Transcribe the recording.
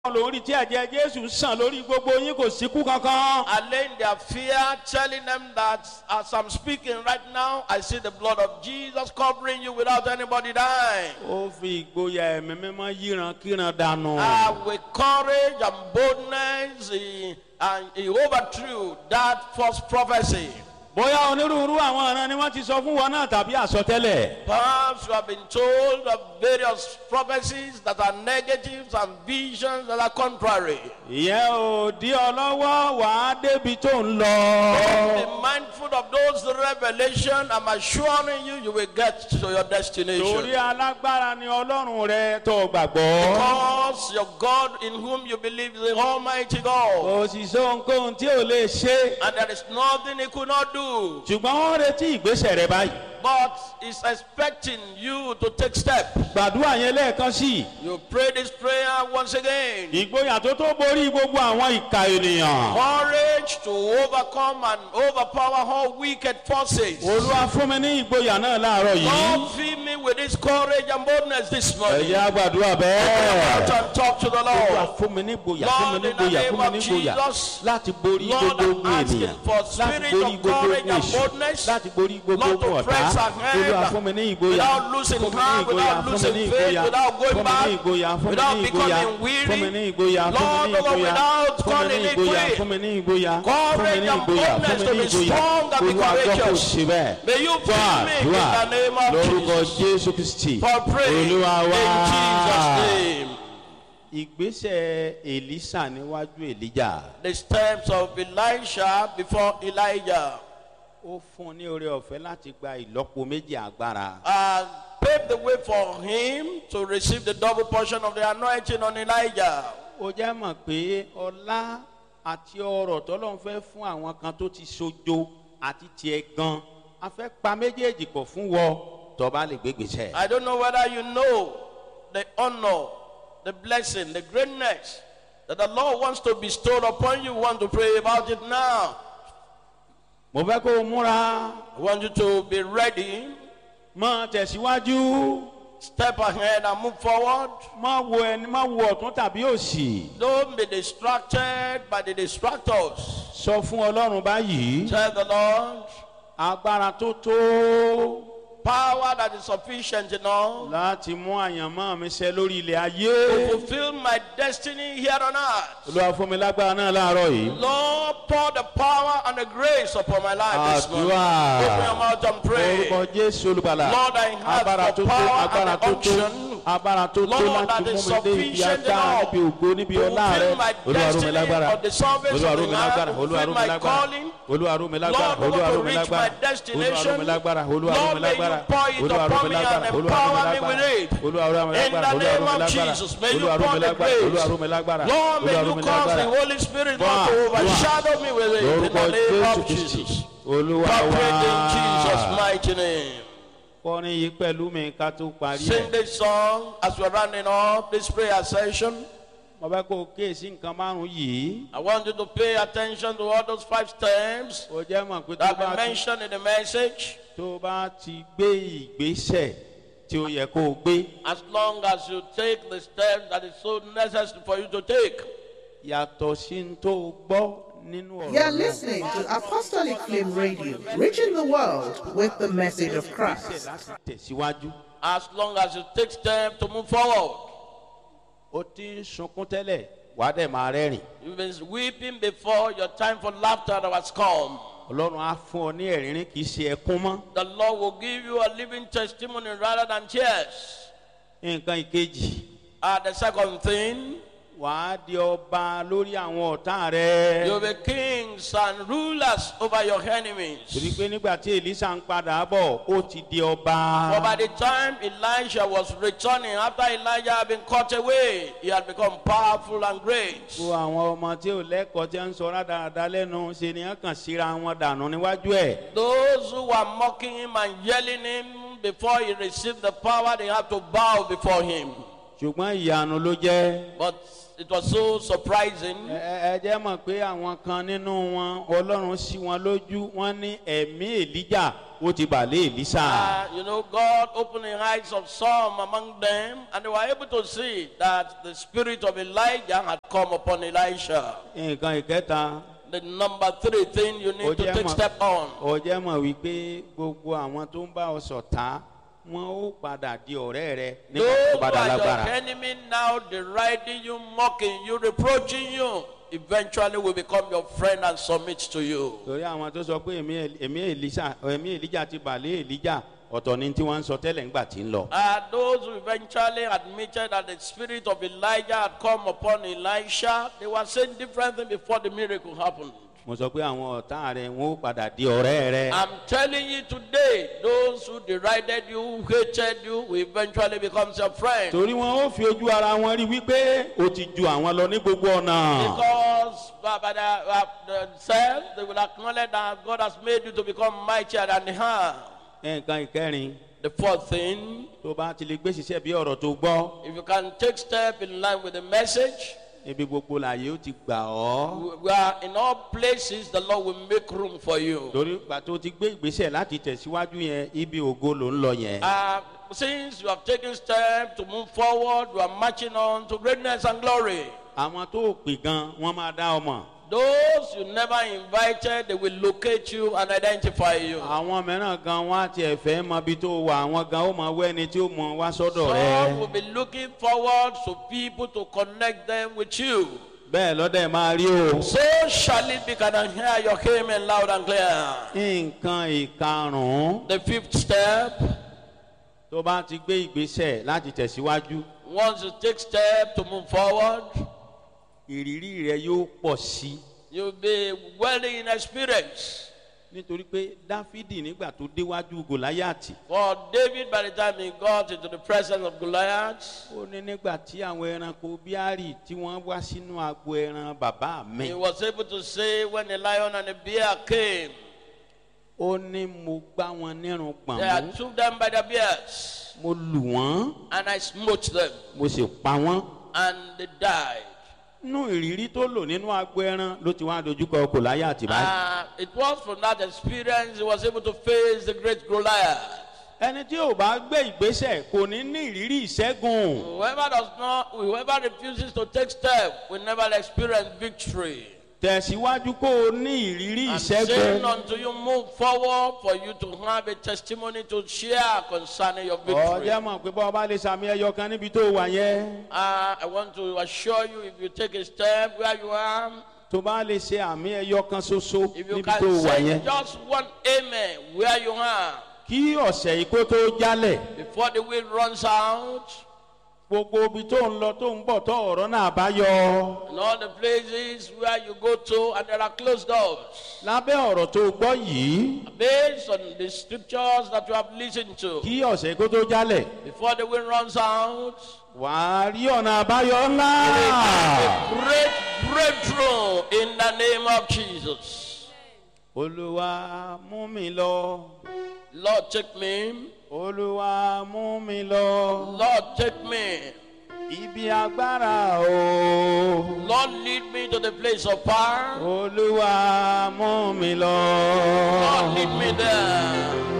lórí tí ẹ̀jẹ̀ jésù sàn lórí gbogbo yín kò síkú kankan. allaying their fear, telling them that as I'm speaking right now, I see the blood of Jesus covering you without anybody dying. ó fi ìgboyà ẹ̀mí mímọ́ yíran kíran dànù. Uh, with courage and boldness, he, and he overthrew that false prophecy. bóyá onírúurú àwọn ọ̀ràn ni wọ́n ti sọ fún wọn náà tàbí àsọtẹ́lẹ̀. Perhaps you have been told of various prophecies that are negatives and visions that are contrary. ìyẹn ò dí ọ lọ́wọ́ wàá débi tó ń lọ. Be mindful of those revelations. I'm assuring you, you will get to your destination. torí alágbára ni ọlọ́run rẹ tó gbàgbọ́. Because your God in whom you believe is the Almighty God. kò sì sọ ohunkóhun tí ò lè ṣe. And there is nothing He could not do. ṣùgbọ́n wọ́n retí ìgbésẹ̀ rẹ báyìí. But He's expecting you to take steps. gbàdúrà yẹn lẹ́ẹ̀kan sí i. You pray this prayer once again. ìgboyà tó tó borí gbogbo àwọn ìka ènìyàn. Courage to overcome and overpower all wicked forces. olúwa fún mi ní ìgboyà náà láàárọ̀ yìí. Lord, fill me with this courage and boldness this morning. ẹ̀yà gbàdúrà Out bẹ́ẹ̀. and talk to the olúwa Lord. fún mi ní ìgboyà fún mi ní ìgboyà fún mi ní ìgboyà láti borí Lord, gbogbo I'm ogun asking ènìyàn for láti spirit borí of gbogbo courage ogun and èṣù boldness. láti borí gbogbo Not to ogun ọ̀tá press ahead olúwa fún mi ní ìgboyà without losing fún mi ní heart, ìgboyà without fún mi losing ní faith, ìgboyà without going fún mi ní back, ìgboyà fún mi without ní ìgboyà becoming weary. fún mi ní ìgboyà fún mi Lord, ní ìgboyà without fún mi calling ní it ìgboyà quit. fún mi ní ìgboyà fún mi Courage ní and ìgboyà fún boldness mi to ní be ìgboyà strong and be olúwa gbọ́ kò courageous. sí bẹ́ẹ̀ May you fún fill me in àdúrà the name of lórúkọ Jesus. jésù kristi For praying in olúwa wá. Jesus' name. ìgbésẹ̀ èlísà níwájú èlíjà The steps of Elisha before Elijah ó fún un ní oore ọ̀fẹ́ láti gba ìlọ́po méjì agbára. uh, paved the way for him to receive the double portion of the anointing on Elijah. ó jẹ́ mọ̀ pé ọlá àti ọrọ̀ tọ́lọ́n fẹ́ fún àwọn kan tó ti sojo àti tiẹ̀ gan a fẹ́ pa méjèèjì pọ̀ fún wọ tọ́ba lè gbégbèsè. I don't know whether you know the honor, the blessing, the greatness that the Lord wants to bestow upon you. Want to pray about it now. mo fẹ́ kó o múra I want you to be ready, mọ tẹ̀síwájú step ahead and move forward. má wo ẹni má wo ọ̀tún tàbí òsì Don't be distracted by the distractors. sọ fún ọlọ́run báyìí Tell the Lord, agbára tó tó power that is sufficient enough láti mú àyànmọ́ mi ṣẹ lórí ilẹ̀ to ayé fulfill my destiny here on earth. olúwa fún mi lágbára náà láàárọ̀ yìí. Lord, pour the power and the grace upon my life this morning. Àdúrà. Open your mouth and pray. orúkọ jésù olùgbàlà Lord, I have agbára the tó tó power and agbára the tó tó unction. agbára tó tó Lord, that láti is mú mi dé ibi sufficient agbára enough níbi ògo níbi to ọlá rẹ fulfill my olúwa rú mi destiny lágbára of the salvation olúwa of rú the mi earth, lágbára fulfill olúwa rú mi my lágbára calling. olúwa rú mi lágbára Lord, I olúwa want rú to mi reach my lágbára olúwa rú destination. mi lágbára olúwa rú Lord, mi may you lágbára pour it olúwa rú upon mi me and lágbára olúwa rú mi empower me lágbára with it. olúwa rú mi In lágbára the olúwa rú name mi of lágbára Jesus, may you olúwa rú pour mi the lágbára olúwa grace. rú mi lágbára Lord, may olúwa rú you mi cause the lágbára Holy Spirit Wá, not to wá. overshadow me with it. In lórúkọ the name jésù of kristi Jesus. olúwa Operate in Jesus' wá mighty name. kọrin yìí pẹ̀lú mi ká tó parí ẹ̀. Sing this song as we're rounding up this prayer session. mo fẹ́ kó o kíyèsí nǹkan márùn-ún yìí. I want you to pay attention to all those five steps o jẹ́ mọ̀ pé tó that bá we ti mentioned in the message. tó bá ti gbé ìgbésẹ̀ tí ó yẹ kó o gbé As long as you take the steps that is so necessary for you to take. yàtọ̀ sí ní tó o gbọ́ nínú ọ̀rọ̀ You're náà. listening to Apostolic Flame Radio, reaching the world with the message of Christ. láti tẹ̀síwájú. As long as you take steps to move forward. o ti ń sunkún tẹ́lẹ̀ wà á dẹ̀ máa rẹ́rìn. You've been weeping before your time for laughter that has come. ọlọ́run á fún ọ ní ẹ̀rínrín kì í ṣe ẹkún mọ́. The Lord will give you a living testimony rather than tears. nǹkan ìkejì Uh, the second thing, wà á di ọba lórí àwọn ọ̀tá rẹ. you'll be kings and rulers over your enemies. torí pé nígbà tí elisa ń padà bọ̀ ó ti di ọba. For by the time Elijah was returning, after Elijah had been cut away, he had become powerful and great. gbogbo àwọn ọmọ tí ò lẹ́kọ̀ọ́ tí ń sọ rádaràda lẹ́nu ṣe ni wọ́n kàn síra wọn dànù níwájú ẹ̀. Those who were mocking him and yelling him before he received the power, they had to bow before him. ṣùgbọ́n ìyanu ló jẹ́. But it was so surprising. ẹ ẹ jẹ́ mọ̀ pé àwọn kan nínú wọn ọlọ́run sí wọn lójú wọn ní ẹ̀mí èlíjà ó ti bà lé èlísà. Uh, you know, God opened the eyes of some among them, and they were able to see that the spirit of Elijah had come upon Elisha. nǹkan ìkẹta The number three thing you ó need to jẹ́ take mọ̀ step on. ó jẹ́ mọ̀ wípé gbogbo àwọn tó ń bá ọ ṣọ̀tá wọn ó padà di ọ̀rẹ́ rẹ nígbà Those tó who bá dá are your lágbára. enemy now deriding you, mocking you, reproaching you, eventually will become your friend and submit to you. torí àwọn tó sọ pé ẹ̀mí Èl- ẹ̀mí èlísà ẹ̀mí èlíjà ti bà lé èlíjà ọ̀tọ̀ ni tí wọ́n ń sọ tẹ́lẹ̀ ńgbà tí ń lọ. Uh, those who eventually admitted that the spirit of Elijah had come upon Elisha, they were saying different things before the miracle happened. mo sọ pé àwọn ọ̀tá rẹ wọn ó padà di ọ̀rẹ́ rẹ. I'm telling you today, those who derided you, who hated you, will eventually become your friend. torí wọn ó fi ojú ara wọn rí wípé o ti ju àwọn lọ ní gbogbo ọ̀nà. Because by, by the, uh, themselves, they will acknowledge that God has made you to become mightier than they have. nǹkan ìkẹrin The fourth thing, tó bá ti lè gbé ṣiṣẹ́ bí ọ̀rọ̀ tó gbọ́ if you can take step in line with the message, ibi gbogbo làyè ó ti gbà ọ́. we- we are in all places, the Lord will make room for you. torí ìgbà tó ti gbé ìgbésẹ̀ láti tẹ̀síwájú yẹn ibi ògo ló ń lọ yẹn. Uh, since you have taken steps to move forward, you are marching on to greatness and glory. àwọn tó pè gan wọ́n máa dá ọmọ. Those you never invited, they will locate you and identify you. àwọn mìíràn gan wọ́n á tiẹ̀ fẹ́ mọ ibi tó wà àwọn gan ó mọ wẹ́ni tí ó mọ wá sọ́dọ̀ Some will rẹ. be looking forward to people to connect them with you. bẹ́ẹ̀ lọ́dẹ̀ máa rí o. So shall it be. Can I hear your amen loud and clear? nǹkan ìkarùn-ún The fifth step, tó bá ti gbé ìgbésẹ̀ láti tẹ̀síwájú once you take step to move forward, ìrírí rẹ yóò pọ̀ sí i. you'll be well in experience. nítorí pé dáfídì nígbà tó déwájú gòláyàtì For David, by the time he got into the presence of Goliath, ó ní nígbà tí àwọn ẹranko bíárì tí wọ́n wá sínú agbo ẹran bàbá mi he was able to say, when the lion and the bear came, ó ní mo gbá wọn nírun they gbọ̀n I mú took them by the beards, mo lù wọ́n and I smote them, mo sì pa wọ́n. and they died. nínú ìrírí tó lò nínú agbo ẹran ló ti wá dojúkọ gòláyàtì báyìí. Uh, it was from that experience he was able to face the great Goliath. ẹni tí ò bá gbé ìgbésẹ̀ kò ní ní ìrírí ìṣẹ́gun. Whoever does not, whoever refuses to take step will never experience victory. tẹ̀síwájú kó o ní ìrírí I'm saying ìṣẹ́gun. until you move forward for you to have a testimony to share concerning your victory. ọjọ́ mọ̀ pé bọ́ ọba lè sàmì ẹyọ kan níbi tó wà yẹn. Uh, I want to assure you if you take a step where you are, tó bá lè ṣe àmì ẹyọ kan ṣoṣo if you níbi tó can wà say yẹn. just one amen where you are kí ọ̀sẹ̀ yìí kó tó jálẹ̀ before the wind runs out gbogbo ibi tó ń lọ tó ń bọ̀ tó ọ̀rọ̀ náà bá yọ. and all the places where you go to and there are closed doors. lábẹ́ ọ̀rọ̀ tó gbọ́ yìí Based on the scriptures that you have listened to, kí ọ̀sẹ̀ yìí kó tó jálẹ̀ before the wind runs out, wàá rí ọ̀nà àbáyọ ńlá. a great breakthrough in the name of Jesus. olúwa mú mi lọ Lord, take me. olúwa mú mi lọ Lord, take me. ibi agbára o Lord, lead me to the place of power. olúwa mú mi lọ. Lord, lead me there.